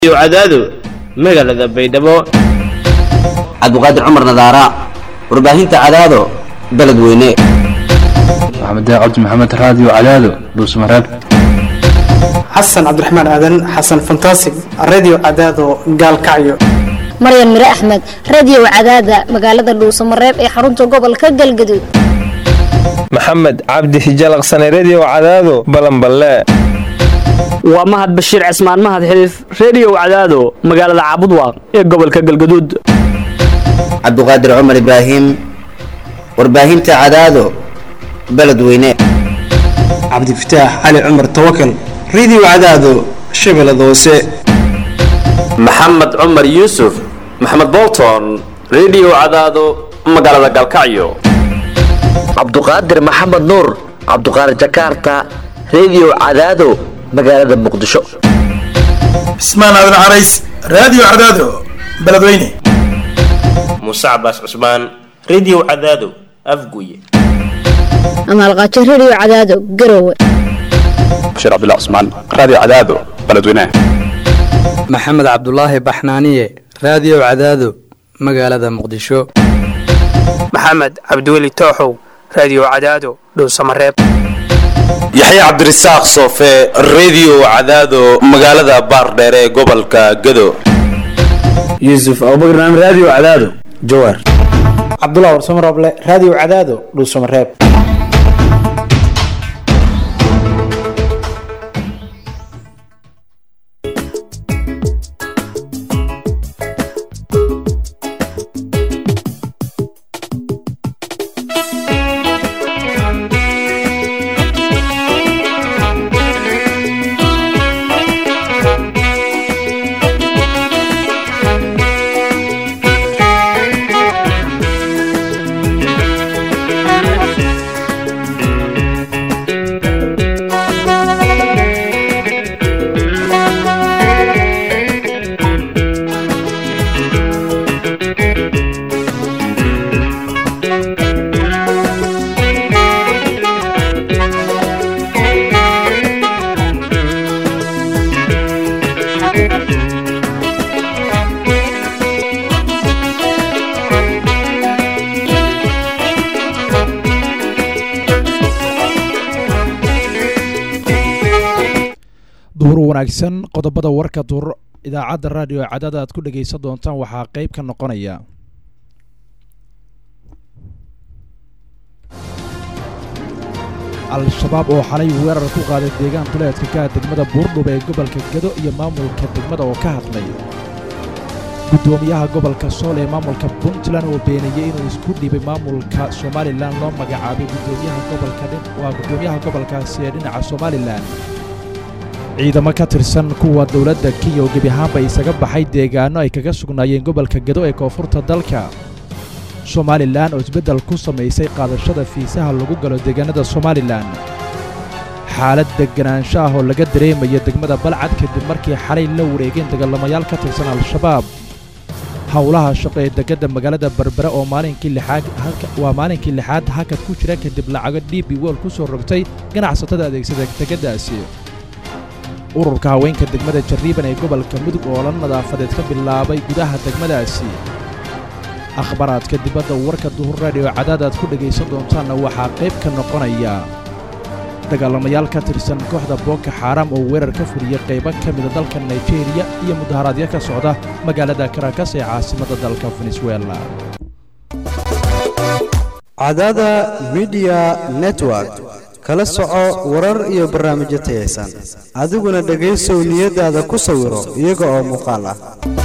cadaado magaalada baydhabo cabdiqaadir cumar nadaara warbaahinta cadaado beledweyne maxamed cabdi maxamed raadiyo cadaado dhuusmareeb xasan cabdiraxmaan aadan xasan fantasig radio cadaado gaalkacyo maryan mire axmed radio cadaada magaalada dhuusamareeb ee xarunta gobolka galgaduud maxamed cabdi hijalaqsane redio cadaado balanballe waa mahad bashiir cismaan mahad xiliif reediyo cadaado magaalada caabudwaaq ee gobolka galgaduud cabdiqaadir cumar ibraahim warbaahinta cadaado beledweyne cabdifataax cali cumar tawakal radio cadaado shabeellada hoose maxamed cumar yuusuf maxamed bolton redio cadaado magaalada galkacyo cabduqaadir maxamed nuur cabduqaadir jakarta redio cadaado magaalada muqdisho cismaan aadan carays raadiyo cadaado beledweyne muuse cabaas cusmaan redio cadaado afguye amaalqaajo redio cadaado garowe bashiir cabdilla cusmaan raadiyo cadaado beledweyne maxamed cabdulaahi baxnaaniye raadiyo cadaado magaalada muqdisho maxamed cabdiweli tooxow raadiyo cadaado dhowsamareeb yaxya cabdirasaaq soofe redio cadaado magaalada baardheer ee gobolka gado yuusuf abubakar naam raadiyo cadaado jawaar cabdullah warsamo roble raadiyo cadaado dhuusamareeb duhur wanaagsan qodobada warka duur idaacadda raadiyo cadaada aad ku dhegaysan doontaan waxaa qeyb ka noqonaya al-shabaab oo xalay weerar ku qaaday deegaan duleedka ka degmada buurdhub ee gobolka gado iyo maamulka degmada oo ka hadlay guddoomiyaha gobolka sool ee maamulka puntland oo beeniyey inuu isku dhibay maamulka somalilan loo magacaabay gudoomiyaha gobolka waa guddoomiyaha gobolkaasi ee dhinaca somalilan ciidamo ka tirsan kuwa dowladda kenya oo gebi ahaanba isaga baxay deegaanno ay kaga sugnaayeen gobolka gado ee koonfurta dalka somalilan oo isbeddel ku samaysay qaadashada fiisaha lagu galo deegaanada somalilan xaalad deganaansho ah oo laga dareemayo degmada balcad kadib markii xalay la wareegeen dagaalamayaal ka tirsan al-shabaab howlaha shaqo ee degada magaalada berbere oo maalinkii lixaad waa maalinkii lixaad hakad ku jira kadib lacago d b wol ku soo rogtay ganacsatada adeegsada degadaasi ururka haweenka degmada jarriiban ee gobolka mudug oo la nadaafadeed ka bilaabay gudaha degmadaasi akhbaraadka dibadda warka duhur raadiyo cadaad aad ku dhegaysan doontaanna waxaa qayb ka noqonaya dagaalamayaal ka tirsan kooxda booko xaaraam oo weerar ka fuliyey qaybo ka mida dalka nigeriya iyo mudaharaadyo ka socda magaalada karakas ee caasimadda dalka venezuela cadaada midiya network kala soco warar iyo barnaamijyo tayaysan adiguna dhegaysow niyadaada ku sawiro iyaga oo muuqaal ah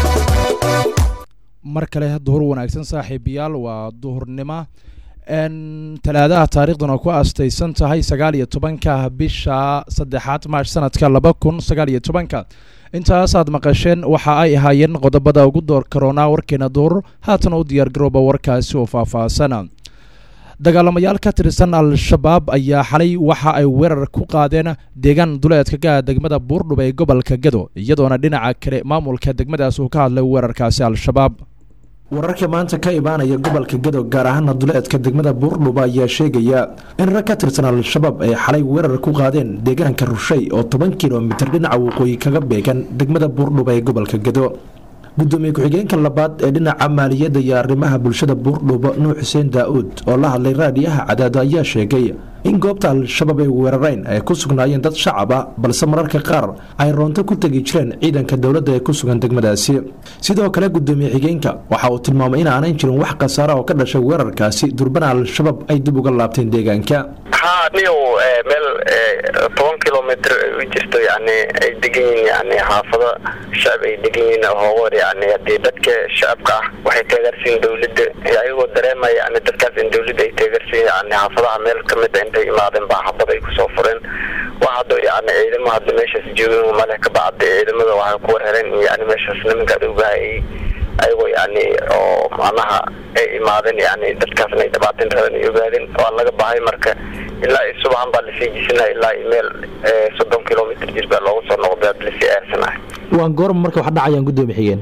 mar kale duhur wanaagsan saaxiibayaal waa duhurnimo talaadaha taarikhdan oo ku aastaysan tahay sagaal iyo tobanka bisha saddexaad maash sanadka laba kun sagaal iyo tobanka intaasaad maqasheen waxa ay ahaayeen qodobada ugu door karoonaa warkeena duhur haatana u diyaargarooba warkaasi oo faahfaahsana dagaalamayaal ka tirsan al-shabaab ayaa xalay waxa ay weerar ku qaadeen deegaan duleedka ka degmada buurdhub ee gobolka gado iyadoona dhinaca kale maamulka degmadaas uu ka hadlay weerarkaasi al-shabaab wararka maanta ka imaanaya gobolka gado gaar ahaana duleedka degmada buurdhuba ayaa sheegaya in rag ka tirsan al-shabaab ay xalay weerar ku qaadeen deegaanka rushay oo toban kilomitir dhinaca waqooyi kaga beegan degmada buurdhuba ee gobolka gado gudoomiye ku-xigeenka labaad ee dhinaca maaliyadda iyo arrimaha bulshada buurdhubo nuux xuseen daa-uud oo la hadlay raadiyaha cadaado ayaa sheegay in goobta al-shabaab ay weerareen ay ku sugnaayeen dad shacab ah balse mararka qaar ay roonto ku tegi jireen ciidanka dowladda ee ku sugan degmadaasi sidoo kale gudoomiye xigeenka waxa uu tilmaamay in aanan jirin wax khasaara oo ka dhashay weerarkaasi durbana al-shabaab ay dib uga laabteen deegaanka haa niyow meel toban kilomitr u jirto yani ay degan yihiin yani xaafado shacab ay degan yihiin hoogoor yani hadii dadka shacabka ah waxay taageersiin dowladda ayagoo dareemaya yani dadkaas in dowladda ay taageersiin yani xaafadaha meel kamid a intay imaadeen baa xabad ay kusoo fureen wax hadda yani ciidamo hadda meeshaas joogin maleh ka bacda ciidamada waxay ku warhereen yani meeshaas nimanka adowgaha ay ayagoo yani oo macnaha ay imaadeen yani dadkaasna ay dhibaateen raban ay ogaadeen waa laga bahay marka ilaa i subaxan baa lasii jisinaya ilaa i meel soddon kilomitr jir baa looga soo noqday ad lasii aarsanahay waan goorma marka wax dhacayaan gudoomiye xigeen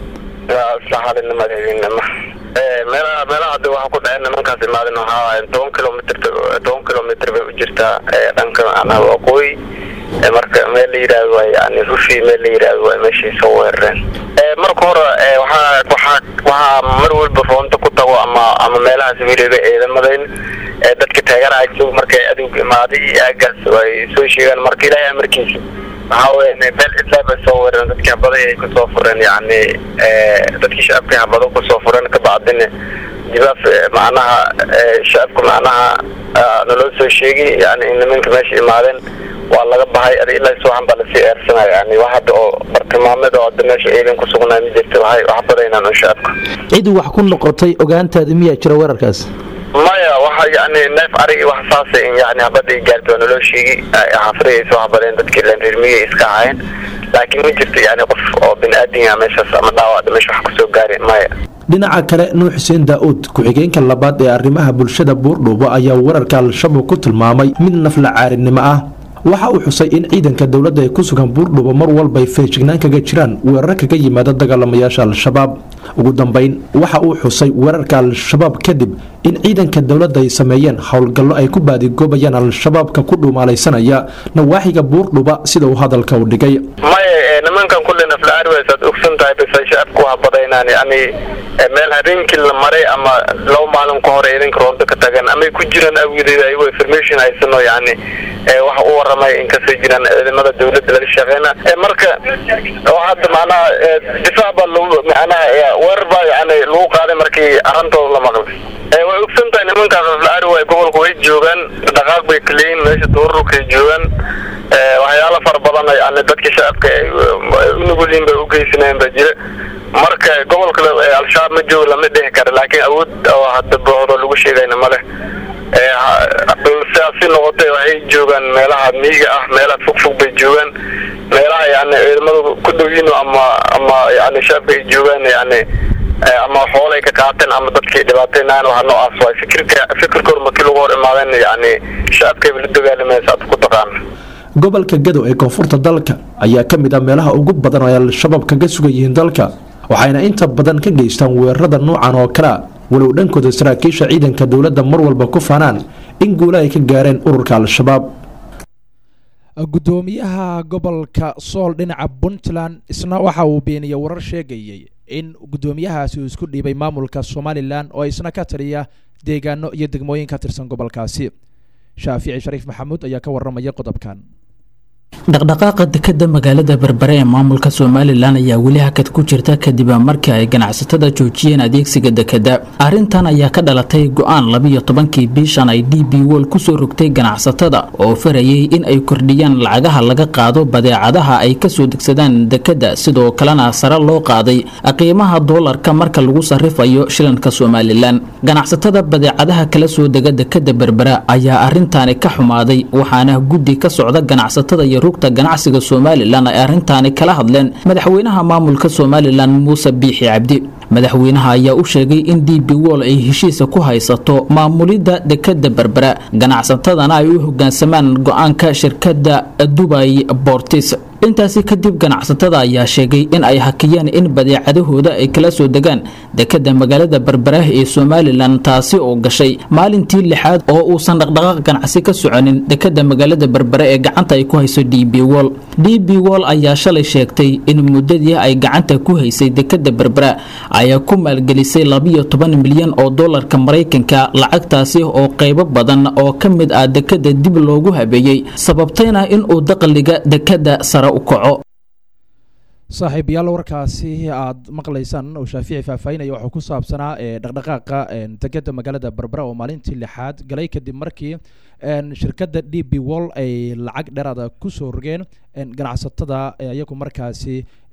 saxaalinimada habeenimo meelaha meelaha hadda waxa ku dhaceen nimankaas imaadeen waxaa toban kilomitr toban kilomitr bay u jirtaa dhanka macnaha waqooyi marka meel la yidhaahdo waa yani rufi meel la yidhaahdo waa meeshay soo weerareen marka hore waxaa waxaa waxaa mar walba roonta ku tago ama ama meelahaas weliba ciidamadeyn dadka taageeraha joog markay aduug imaaday iyo aagaas ay soo sheegaan marka ilaahay amarkiisa waxaa weya meel cidlaa bay soo weerareen dadkii habaday ay kusoo fureen yani dadkii shacabkii habado kusoo fureen kabacdina jibaaf macnaha shacabka macnaha naloo soo sheegay yani in nimanka meesha imaadeen waa laga bahay ad ilaa suuxan baa lasii eersanaya yani wax hadda oo bartilmaameed oo hadda meesha ciidan ku sugnaa ma jirta waxay wax badaynaan un shacabka cid wax ku noqotay ogaantaada miyaa jira weerarkaas maya waxa yani neef arigi wax saasa in yani habada ay gaarto waa naloo sheegi xaafada ay soo habadeen dadkii leen reermiyay iska ahayn laakiin ma jirto yani qof oo bini aadin meeshaas ama dhaawacda meesha wax kusoo gaari maya dhinaca kale nuux xuseen daa-uud ku-xigeenka labaad ee arrimaha bulshada buurdhuubo ayaa weerarka al-shabaab ku tilmaamay mid nafla caarinimo ah waxa uu xusay in ciidanka dowladda ay ku sugan buurdhubo mar walba ay feejignaan kaga jiraan weerar kaga yimaada dagaalamayaasha al-shabaab ugu dambeyn waxa uu xusay weerarka al-shabaab kadib in ciidanka dowladda ay sameeyeen howlgallo ay ku baadigoobayaan al-shabaabka ku dhuumaalaysanaya nawaaxiga buurdhuba sida uu hadalka u dhigay maya nimankan kulle naflaarweys aad ogsan tahay bas shacabku waa badaynaan yani meel habeenkii la maray ama laba maalin ka hore ciidanka roonto ka tagan amay ku jiraan awgedeed ayagoo information haysano yani waxa u waramay in kasoo jiraan ciidamada dowladda laga shaqeyna marka hadda macnaha difaac baa lagu macnaha weerar baa yani lagu qaaday markii arintooda la maqlay way ogsan tahay nimankaas naflaarway gobolka way joogaan dhaqaaq bay kaleeyiin meesha duururkay joogaan waxyaalo fara badan yani dadka shacabka unugulin bay ugeysanayeen baa jira marka gobolka al-shabaab ma joogo lama dhihi kara laakiin awood oo hadda booxdo lagu sheegayna maleh sidaasi noqotay waxay joogaan meelaha miyiga ah meelaha fogfog bay joogaan meelaha yani ciidamada ku dhowyiin ama ama yani shacabka ay joogaan yani ama xoolay ka qaateen ama dadkii dhibaateynayan waxa noocaas waay fikirka fikirkoor markii lagu hor imaadeen yani shacabkayba la dagaalamaysa ad ku taqaana gobolka gado ee koonfurta dalka ayaa ka mid ah meelaha ugu badan oo ay al-shabaab kaga sugan yihiin dalka waxayna inta badan ka geystaan weerarada noocan oo kalea walow dhankooda saraakiisha ciidanka dowladda mar walba ku faanaan in guula ay ka gaareen ururka al-shabaab gudoomiyaha gobolka sool dhinaca puntland isna waxa uu beeniyey warar sheegayay in gudoomiyahaasi uu isku dhiibay maamulka somalilan oo isna ka taliya deegaano iyo degmooyin ka tirsan gobolkaasi shaafici shariif maxamuud ayaa ka waramaya qodobkan dhaqdhaqaaqa dekada magaalada berbere ee maamulka somalilan ayaa weli hakad ku jirta kadib markii ay ganacsatada joojiyeen adeegsiga dekada arrintan ayaa ka dhalatay go-aan labiyo tobankii bishan ay d b wol kusoo rogtay ganacsatada oo farayay in ay kordhiyaan lacagaha laga qaado badeecadaha ay kasoo degsadaan dekada sidoo kalena sare loo qaaday qiimaha doolarka marka lagu sarifayo shilanka somalilan ganacsatada badeecadaha kala soo dega dekada berbera ayaa arrintaani ka xumaaday waxaana guddi ka socda ganacsatada iyo rugta ganacsiga somalilan ay arrintaani kala hadleen madaxweynaha maamulka somalilan muuse biixi cabdi madaxweynaha ayaa u sheegay in d b wol ay heshiisa ku haysato maamulidda dekada berbera ganacsatadana ay u hogaansamaan go-aanka shirkadda dubay bortis intaasi kadib ganacsatada ayaa sheegay in ay hakiyeen in badeecadahooda ay kala soo degaan dekada magaalada berbera ee somalilan taasi oo gashay maalintii lixaad oo uusan dhaqdhaqaaq ganacsi ka soconin dekada magaalada berbera ee gacanta ay ku hayso d b wol d b wol ayaa shalay sheegtay in muddadii ay gacanta ku haysay dekada berbera ayaa ku maalgelisay labiyo toban milyan oo dolarka maraykanka lacagtaasi oo qaybo badan oo ka mid ah dekada dib loogu habeeyey sababtayna inuu dakhliga dekada sare u kaco saaxiibayaal warkaasi aad maqlaysaan oo shaafici faahfaahinaya waxuu ku saabsanaa dhaqdhaqaaqa dekeda magaalada berbera oo maalintii lixaad galay kadib markii shirkadda d b wall ay lacag dheeraada kusoo rogeen ganacsatada iyagu markaasi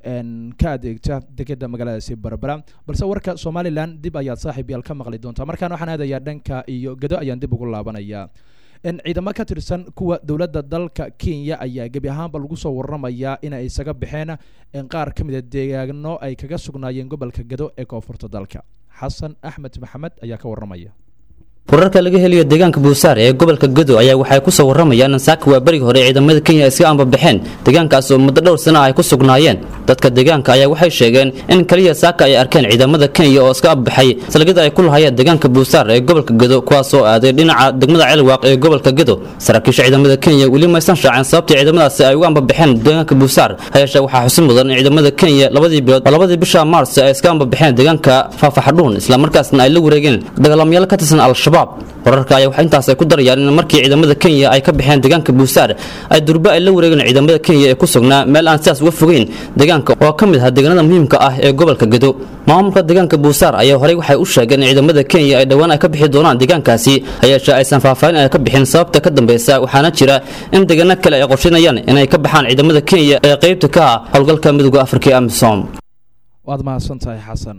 ka adeegta dekeda magaaladaasi berbera balse warka somalilan dib ayaad saaxiibayaal ka maqli doontaa markaan waxaan aadayaa dhanka iyo gado ayaan dib ugu laabanayaa ciidamo ka tirsan kuwa dowladda dalka kenya ayaa gebi ahaanba lagu soo waramayaa inay isaga baxeen qaar ka mid a deegaano ay kaga sugnaayeen gobolka gado ee koonfurta dalka xasan axmed maxamed ayaa ka waramaya wararka laga helayo deegaanka buusaar ee gobolka gado ayaa waxay ku soo waramayaan in saaka waa berigi hore ciidamada kenya iska ambabaxeen deegaankaas oo muddo dhowr sana ay ku sugnaayeen dadka deegaanka ayaa waxay sheegeen in kaliya saaka ay arkeen ciidamada kenya oo iska ambabaxay salgada ay ku lahayeen deegaanka buusaar ee gobolka gado kuwaasoo aaday dhinaca degmada celwaaq ee gobolka gado saraakiisha ciidamada kenya weli maysan shaaceen sababtii ciidamadaasi ay uga ambabaxeen deegaanka buusaar hayeeshee waxaa xusin mudan in ciidamada kenya labadii bilood labadii bisha maars ay iska ambabaxeen deegaanka faafaxadhuun islamarkaasna ay la wareegeen dagaalamayaal ka tirsan al-shabaab wararka ayaa wax intaas ay ku darayaan in markii ciidamada kenya ay ka baxeen deegaanka buusaar ay durba ay la wareegeen ciidamada kenya ee ku sugnaa meel aan sidaas uga fogeyn deegaanka oo ka mid ah deegaanada muhiimka ah ee gobolka gado maamulka deegaanka buusaar ayaa horey waxay u sheegeen in ciidamada kenya ay dhowaan ay ka bixi doonaan deegaankaasi hayeeshee aysan faahfaahin ay ka bixin sababta ka dambeysa waxaana jira in deegaano kale ay qorsheynayaan inay ka baxaan ciidamada kenya ee qaybta ka ah howlgalka midooda afrika ee amisom waad mahadsantahay xasan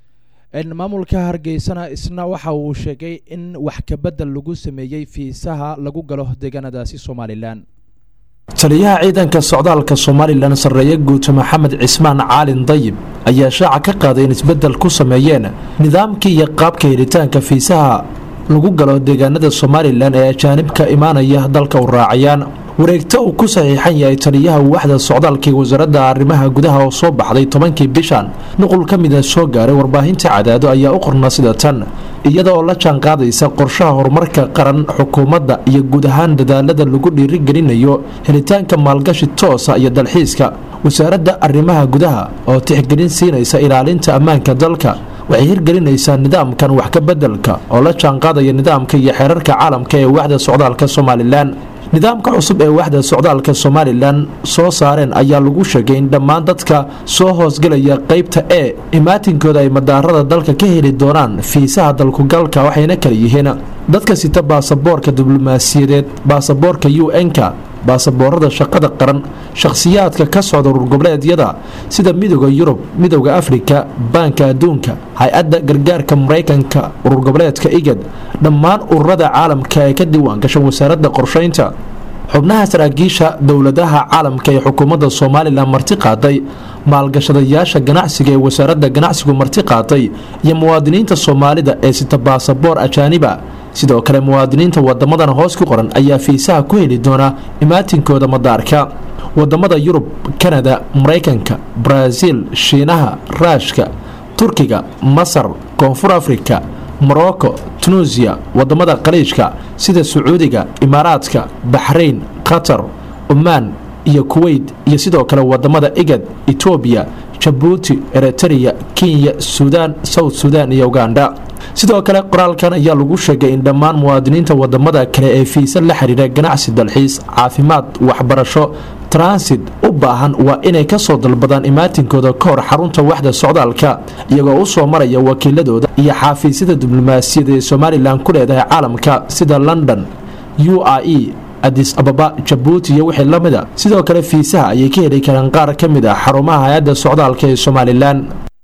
maamulka hargeysana isna waxa uu sheegay in wax kabedel lagu sameeyey fiisaha lagu galo deegaanadaasi somalilan taliyaha ciidanka socdaalka somalilan sarreeye guuto maxamed cismaan caalin dayib ayaa shaaca ka qaaday in isbeddel ku sameeyeen nidaamkii iyo qaabka helitaanka fiisaha lagu galo deegaanada somalilan ee ajaanibka imaanaya dalka u raacayaan wareegto uu ku saxiixan yahay taliyaha waaxda socdaalka ee wasaaradda arrimaha gudaha oo soo baxday tobankii bishan nuqul ka mida soo gaaray warbaahinta cadaado ayaa u qorna sida tan iyada oo la jaanqaadaysa qorshaha horumarka qaran xukuumadda iyo guud ahaan dadaalada lagu dhiirigelinayo helitaanka maalgashi toosa iyo dalxiiska wasaaradda arrimaha gudaha oo tixgelin siinaysa ilaalinta ammaanka dalka waxay hirgelinaysaa nidaamkan wax ka beddelka oo la jaanqaadaya nidaamka iyo xeerarka caalamka ee waaxda socdaalka somalilan nidaamka cusub ee waaxda socdaalka somalilan soo saareen ayaa lagu sheegay in dhammaan dadka soo hoosgelaya qaybta e imaatinkooda ay madaarada dalka ka heli doonaan fiisaha dalkugalka waxayna kala yihiin dadka sita baasaboorka diblomaasiyadeed baasaboorka u n-ka baasaboorada shaqada qaran shakhsiyaadka ka socda ururgoboleedyada sida midooda yurub midooda afrika baanka adduunka hay-adda gargaarka maraykanka ururgoboleedka igad dhammaan ururada caalamka ee ka diiwaangashan wasaaradda qorshaynta xubnaha saraakiisha dowladaha caalamka ee xukuumadda somalilan marti qaaday maalgashadayaasha ganacsiga ee wasaaradda ganacsigu marti qaaday iyo muwaadiniinta soomaalida ee sita baasaboor ajaaniba sidoo kale muwaadiniinta wadamadan hoos ku qoran ayaa fiisaha ku heli doona imaatinkooda madaarka wadamada yurub kanada maraykanka baraaziil shiinaha raashka turkiga masar koonfur afrika morocco tunuusiya wadamada khaliijka sida sacuudiga imaaraadka baxrayn qatar cumaan iyo kuweyt iyo sidoo kale wadamada igad etoobiya jabuuti eritrea kenya suudaan south sudan iyo uganda sidoo kale qoraalkan ayaa lagu sheegay in dhammaan muwaadiniinta wadamada kale ee fiisa la xiriira ganacsi dalxiis caafimaad waxbarasho transit u baahan waa inay kasoo dalbadaan imaatinkooda ka hor xarunta waxda socdaalka iyagoo u soo maraya wakiiladooda iyo xaafiisyada diblomaasiyada ee somalilan ku leedahay caalamka sida london u i e adis ababa jabuuti iyo wixii lamida sidoo kale fiisaha ayay ka heli karaan qaar ka mid ah xarumaha hay-adda socdaalka ee somalilan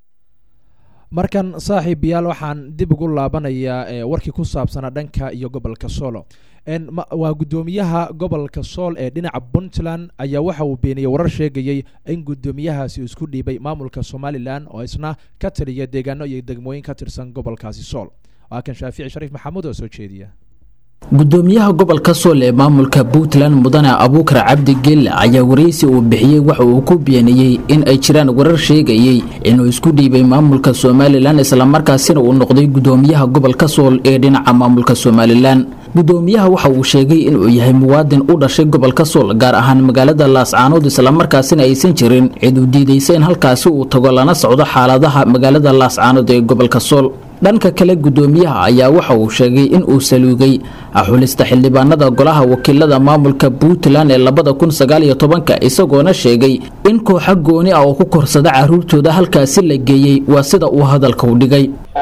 markan saaxiib yaal waxaan dib ugu laabanayaa warkii ku saabsanaa dhanka iyo gobolka soolo waa guddoomiyaha gobolka sool ee dhinaca puntland ayaa waxa uu beeniyey warar sheegayey in guddoomiyahaasi isku dhiibay maamulka somalilan oo isna ka taliya deegaano iyo degmooyin ka tirsan gobolkaasi sool waa kan shaafici shariif maxamuud oo soo jeediya gudoomiyaha gobolka sool ee maamulka puntland mudane abuukar cabdi gelle ayaa waraysi uu bixiyey waxa uu ku beeniyey in ay jiraan warar sheegayey inuu isku dhiibay maamulka somalilan islamarkaasina uu noqday gudoomiyaha gobolka sool ee dhinaca maamulka somalilan gudoomiyaha waxa uu sheegay inuu yahay muwaadin u dhashay gobolka sool gaar ahaan magaalada laascaanood islamarkaasina aysan jirin cid u diidaysa in halkaasi uu tago lana socdo xaaladaha magaalada laascaanood ee gobolka sool dhanka kale gudoomiyaha ayaa waxa uu sheegay in uu saluugay xulista xildhibaanada golaha wakiilada maamulka puntland ee labada kun sagaal iyo tobanka isagoona sheegay in kooxa gooni ah oo ku korsada caruurtooda halkaasi la geeyey waa sida uu hadalka u dhigay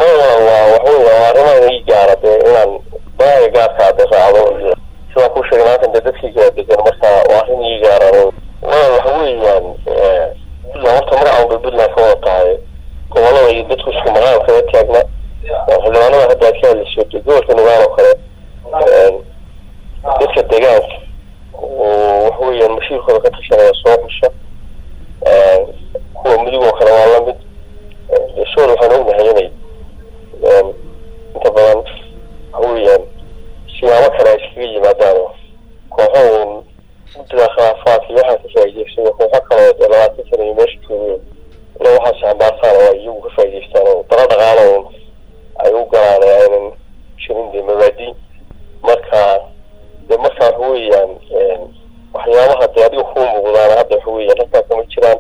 baahi gaarka de raacdo sidaan ku sheegay halkan de dadkii degan marka waa arrin ii gaara waa waxa weeyaan puntland horta magacan bay puntland ka wada tahay gobolada iyo dadku isku magaal kaga taagna xildhibaanada hadda aad ka hadlayso de gobolka nugaal oo kale dadka deegaanka oo waxa weeyaan mashiirkooda ka tashanaya soo xusha kuwa mudug oo kale waa lamid sool waxaan ognahay inay inta badan waxa weeyaan siyaabo kale ay iskaga yimaadaan kooxo uun guddida khilaafaadka iyo waxaa ka faa'iidaystada kooxo kale oo dee labaatan sana iyo meesha joogeen ila waxaas xambaartaan oo ay iyagu ka faa'iidaystaan oo dala dhaqaalo uun ay u galaan ee aynan jirin dee mabaadi marka dee marka waxa weeyaan waxyaabaha dee adiga kuu muuqdaan hadda waxa weeyaan halkaa kama jiraan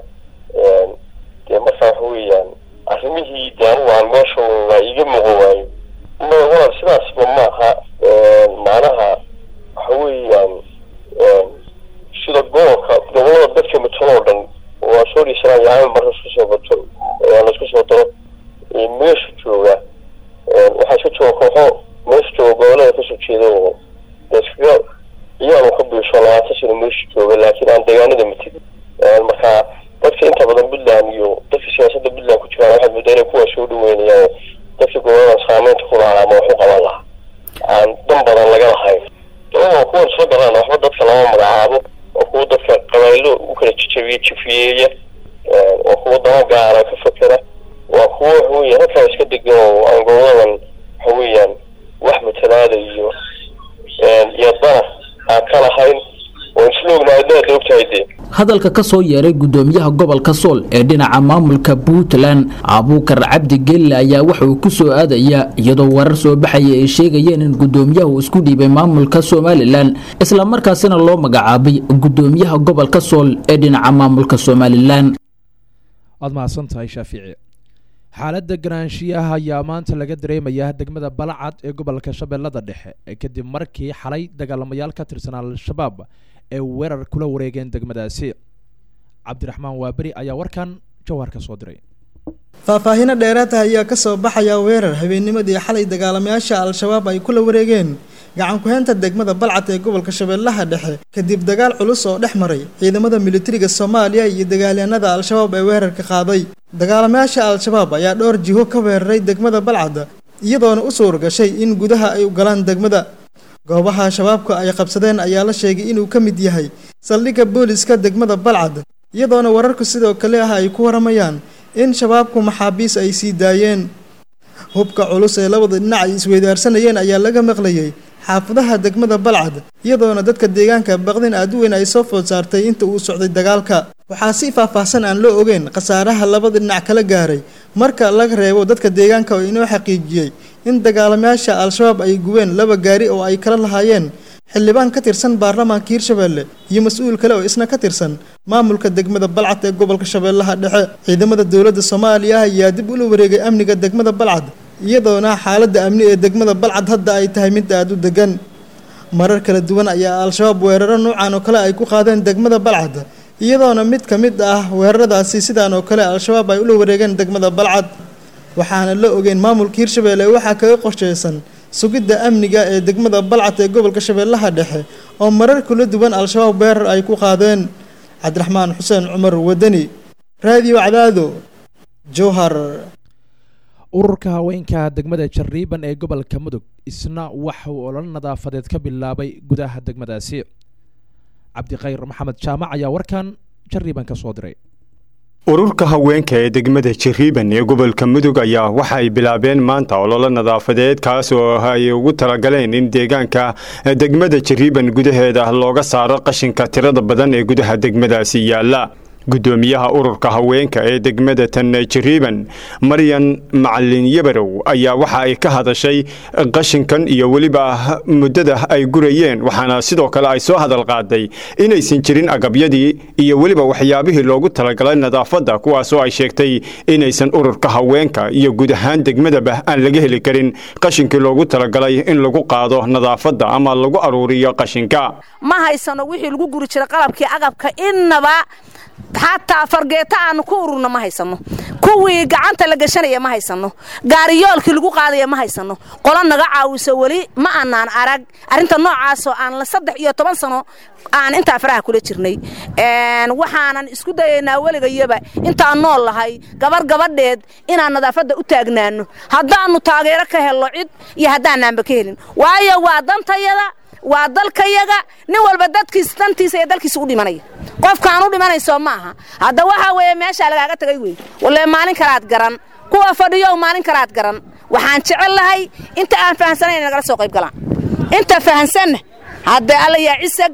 dee marka waxa weeyaan arrimihii dee anigu aan meesha waa iiga muuqan waayo ma walaal sidaasba maaha macnaha waxa weeyaan sida gobolka gobolada dadka matalo oo dhan waa soo dhiisanaa yahay marka isku soo bato laisku soo daro meesha jooga waxaa iska jooga kooxo meesha jooga gobolada kasoo jeeda oo de iskaga iyaanu ka biisho labaatan sano meesha jooga laakiin aan deegaanada matidin marka dadka inta badan puntland iyo dadka siyaasadda puntland ku jiraan waxaad moodaa inay kuwaa soo dhaweynayaan dadka gobolada saameynta ku lahaa ama wax u qaban lahaa aan dan badan laga lahayn waa kuwan soo daraan waxba dadka lama magacaabo waa kuwa dadka qabailo u kala jejabiya jifiyeeya waa kuwa dama gaara ka fakera waa kuwa waxa weeyaan halkaa iska degan oo aan goboladan waxa weeyaan wax matalaada iyo iyo dana aan ka lahayn oo isla ognahay daada ogtahay dee hadalka ka soo yeeray gudoomiyaha gobolka sool ee dhinaca maamulka puntland abuukar cabdi gelle ayaa waxa uu ku soo aadayaa iyadoo warar soo baxaya ay sheegayeen in gudoomiyahu isku dhiibay maamulka somalilan islamarkaasina loo magacaabay gudoomiyaha gobolka sool ee dhinaca maamulka somalilan waad mahadsan tahay shaafici xaaladda garaanshiyaha ayaa maanta laga dareemayaa degmada balacad ee gobolka shabeellada dhexe kadib markii xalay dagaalamayaal ka tirsan al-shabaab ee weerar kula wareegeen degmadaasi cabdiraxmaan waaberi ayaa warkan jawhar ka soo diray faahfaahino dheeraata ayaa ka soo baxaya weerar habeennimadii xalay dagaalamayaasha al-shabaab ay kula wareegeen gacan ku-heynta degmada balcad ee gobolka shabeellaha dhexe kadib dagaal culus oo dhex maray ciidamada militariga soomaaliya iyo dagaalyahanada al-shabaab ee weerarka qaaday dagaalamayaasha al-shabaab ayaa dhowr jiho ka weeraray degmada balcad iyadoona u suur gashay in gudaha ay u galaan degmada goobaha shabaabka ay qabsadeen ayaa la sheegay inuu ka mid yahay saldhigga booliska degmada balcad iyadoona wararku sidoo kale ah ay ku waramayaan in shabaabku maxaabiis ay sii daayeen hubka culus ee labada dhinac ay isweydaarsanayeen ayaa laga maqlayay xaafadaha degmada balcad iyadoona dadka deegaanka baqdin aad u weyn ay soo food saartay inta uu socday dagaalka waxaa si faahfaahsan aan loo ogeyn khasaaraha labada dhinac kala gaaray marka laga reebo dadka deegaanka oo inoo xaqiijiyey in dagaalamayaasha al-shabaab ay gubeen laba gaari oo ay kala lahaayeen xildhibaan ka tirsan baarlamaanka hirshabeelle iyo mas-uul kale oo isna ka tirsan maamulka degmada balcad ee gobolka shabeellaha dhexe ciidamada dowladda soomaaliya ayaa dib ula wareegay amniga degmada balcad iyadoona xaaladda amni ee degmada balcad hadda ay tahay mid aada u degan marar kala duwan ayaa al-shabaab weeraro noocan oo kale ay ku qaadeen degmada balcad iyadoona mid ka mid ah weeraradaasi sidaan oo kale al-shabaab ay ula wareegeen degmada balcad waxaana la ogeyn maamulka hirshabeelle waxaa kaga qorsheysan sugidda amniga ee degmada balcad ee gobolka shabeellaha dhexe oo marar kala duwan al-shabaab weerar ay ku qaadeen cabdiraxmaan xuseen cumar wadani raadiyo cadaado jowhar ururka haweenka degmada jariiban ee gobolka mudug isna waxa uu olol nadaafadeed ka bilaabay gudaha degmadaasi cabdikhayr maxamed jaamac ayaa warkan jariiban ka soo diray ururka haweenka ee degmada jariiban ee gobolka mudug ayaa waxa ay bilaabeen maanta ololo nadaafadeed kaas oo ay ugu talagaleen in deegaanka degmada jariiban gudaheeda looga saaro qashinka tirada badan ee gudaha degmadaasi yaala gudoomiyaha ururka haweenka ee degmada tan jariiban maryan macalin yabarow ayaa waxa ay ka hadashay qashinkan iyo weliba muddada ay gurayeen waxaana sidoo kale ay soo hadal qaaday inaysan jirin agabyadii iyo weliba waxyaabihii loogu talagalay nadaafadda kuwaasoo ay sheegtay inaysan ururka haweenka iyo guud ahaan degmadaba aan laga heli karin qashinkii loogu talagalay in lagu qaado nadaafadda ama lagu aruuriyo qashinka ma haysano wixii lagu guri jiray qalabkii agabka innaba xataa fargeeto aanu ku ururno ma haysano kuwii gacanta la gashanaya ma haysano gaariyoolkii lagu qaadaya ma haysano qolo naga caawiso weli ma anaan arag arrinta noocaasoo aan la saddex iyo toban sano aan intaa faraha kula jirnay waxaanan isku dayaynaa weligayaba intaan nool lahay gabar gabadheed inaan nadaafadda u taagnaano haddaannu taageero ka helno cid iyo haddaanaanba ka helin waayo waa dantayada waa dalkayaga nin walba dadkiis dantiisa iyo dalkiisa u dhimanaya qofkaan u dhimanayso maaha hadda waxaa weeye meeshaa lagaaga tagay wey walle maalin kalaad garan kuwa fadhiyow maalin kalaad garan waxaan jecel lahay inta aan fahansanayn nagala soo qayb galaan inta fahansanna hadda alla yaa cisag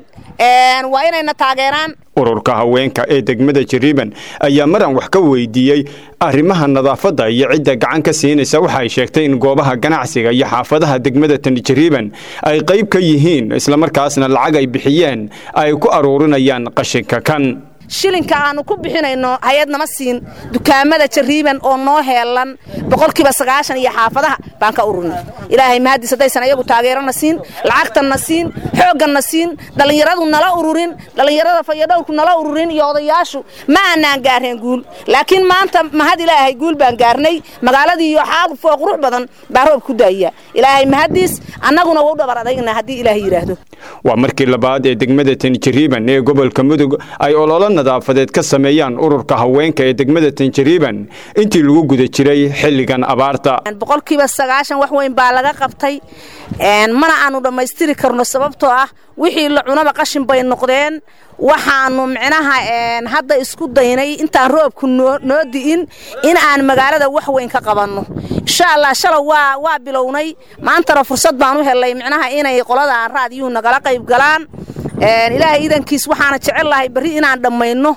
waa inayna taageeraan ururka haweenka ee degmada jariiban ayaa maran wax ka weydiiyey arrimaha nadaafadda iyo cidda gacan ka siinaysa waxa ay sheegtay in goobaha ganacsiga iyo xaafadaha degmada tan jariiban ay qayb ka yihiin islamarkaasna lacag ay bixiyeen ay ku aruurinayaan qashinka kan shilinka aanu ku bixinayno hay-ad nama siin dukaamada jariiban oo noo heelan boqolkiiba sagaashan iyo xaafadaha baan ka ururnay ilaahay mahadiis haddaysan ayagu taageerana siin lacagtanna siin xoogganna siin dhallinyaradu nala ururin dhallinyarada fayadhowrku nala ururin iyo odayaashu ma aanaan gaareen guul laakiin maanta mahad ilaahay guul baan gaarnay magaaladii iyo xaafoo qurux badan baa roob ku daaya ilaahay mahadiis annaguna wau dhabar adayna haddii ilaahay yidhaahdo waa markii labaad ee degmada tan jariiban ee gobolka mudug ay ololo nadaafadeed ka sameeyaan ururka haweenka ee degmada tanjariiban intii lagu guda jiray xilligan abaarta boqolkiiba sagaashan wax weyn baa laga qabtay mana aanu dhammaystiri karno sababtoo ah wixii la cunaba qashin bay noqdeen waxaanu micnaha hadda isku daynay intaan roobku noo di'in in aan magaalada wax weyn ka qabanno insha allah shalow waa waa bilownay maantana fursad baan u helay micnaha inay qoladan raadiyuhu nagala qayb galaan ilaahay iidankiis waxaana jecel lahay berri inaan dhammayno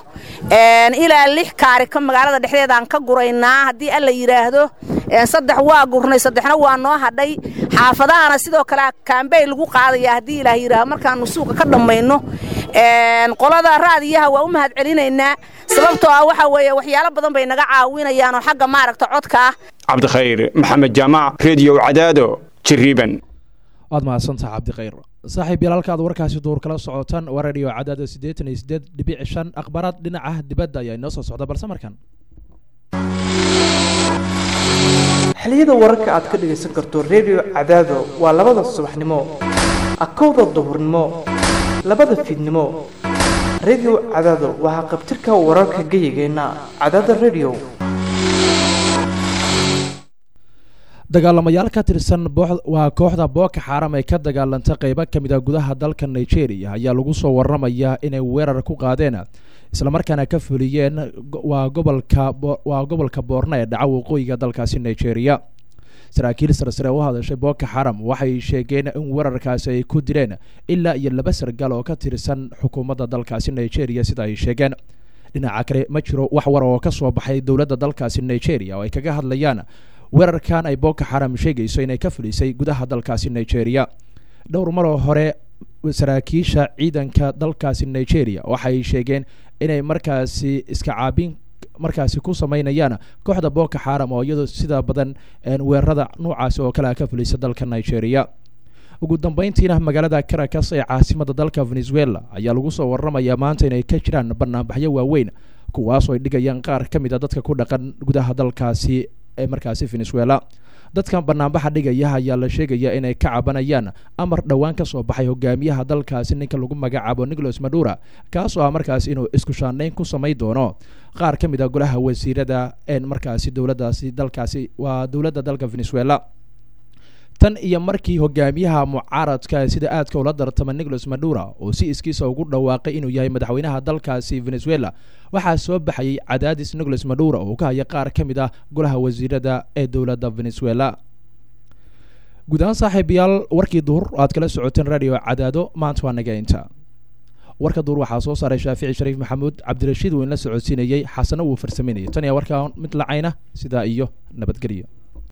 ilaa lix kaari ka magaalada dhexdeedaan ka guraynaa haddii alla yidhaahdo saddex waa gurnay saddexna waa noo hadhay xaafadahana sidoo kale kaambey lagu qaadaya haddii ilaah yidhaahdo markaanu suuqa ka dhammayno qolada raadiyaha waa u mahad celinaynaa sababtoo ah waxa weeye waxyaalo badan bay naga caawinayaan oo xagga maaragta codka ah cabdikhayr maxamed jaamac rediyo cadaado jariiban waad mahadsantaha cabdikhayr saaxiib yalaalkaad warkaasi duur kala socotaan waa radio cadaada siddeetan iyo siddeed dhibic shan akhbaaraad dhinaca dibadda ayaa inoo soo socda balse markan xiliyada wararka aad ka dhegaysan karto redio cadaado waa labada subaxnimo akowda duhurnimo labada fiidnimo redio cadaado waa haqabtirka wararka geyigeenna cadaada redio dagaalamayaal ka tirsan waa kooxda booka xaaram ee ka dagaalanta qeybo ka mid a gudaha dalka nigeria ayaa lagu soo waramayaa inay weerar ku qaadeen islamarkaana ka fuliyeen waa gobolka waa gobolka boorna ee dhaca waqooyiga dalkaasi nigeria saraakiil sarsare u hadashay booka xaram waxay sheegeen in weerarkaasi ay ku dileen ilaa iyo laba sargaal oo ka tirsan xukuumadda dalkaasi nigeria sida ay sheegeen dhinaca kale ma jiro wax war oo ka soo baxay dowladda dalkaasi nigeria oo ay kaga hadlayaan weerarkan ay boko xaram sheegayso inay ka fulisay gudaha dalkaasi nigeria dhowr maroo hore saraakiisha ciidanka dalkaasi nigeria waxay sheegeen inay markaasi iska caabin markaasi ku sameynayaan kooxda boko xaram oo iyadoo sida badan weerarada noocaasi oo kale ka fulisa dalka nigeria ugu dambeyntiina magaalada caracas ee caasimada dalka venezuela ayaa lagu soo waramayaa maanta inay ka jiraan banaanbaxyo waaweyn kuwaasoo ay dhigayaan qaar ka mid a dadka ku dhaqan gudaha dalkaasi ee markaasi venezuela dadkan banaanbaxa dhigaya ayaa la sheegaya inay ka cabanayaan amar dhowaan ka soo baxay hogaamiyaha dalkaasi ninka lagu magacaabo nicolas madura kaasoo ah markaasi inuu isku shaanayn ku samayn doono qaar ka mid a golaha wasiirada een markaasi dowladaasi dalkaasi waa dowladda dalka venezuela tan iyo markii hogaamiyaha mucaaradka sida aadka ula dartama nicolas madura oo si iskiisa ugu dhawaaqay inuu yahay madaxweynaha dalkaasi venezuela waxaa soo baxayay cadaadis nicolas madura oo ka haya qaar ka mid ah golaha wasiirada ee dowladda venezuela guud ahaan saaxiibayaal warkii duhur aad kala socoteen radio cadaado maanta waa naga inta warka duur waxaa soo saaray shaafici shariif maxamuud cabdirashiid uu inla socodsiinayey xasano wuu farsameynayay tan iyo warkaa mid lacayna sidaa iyo nabadgelyo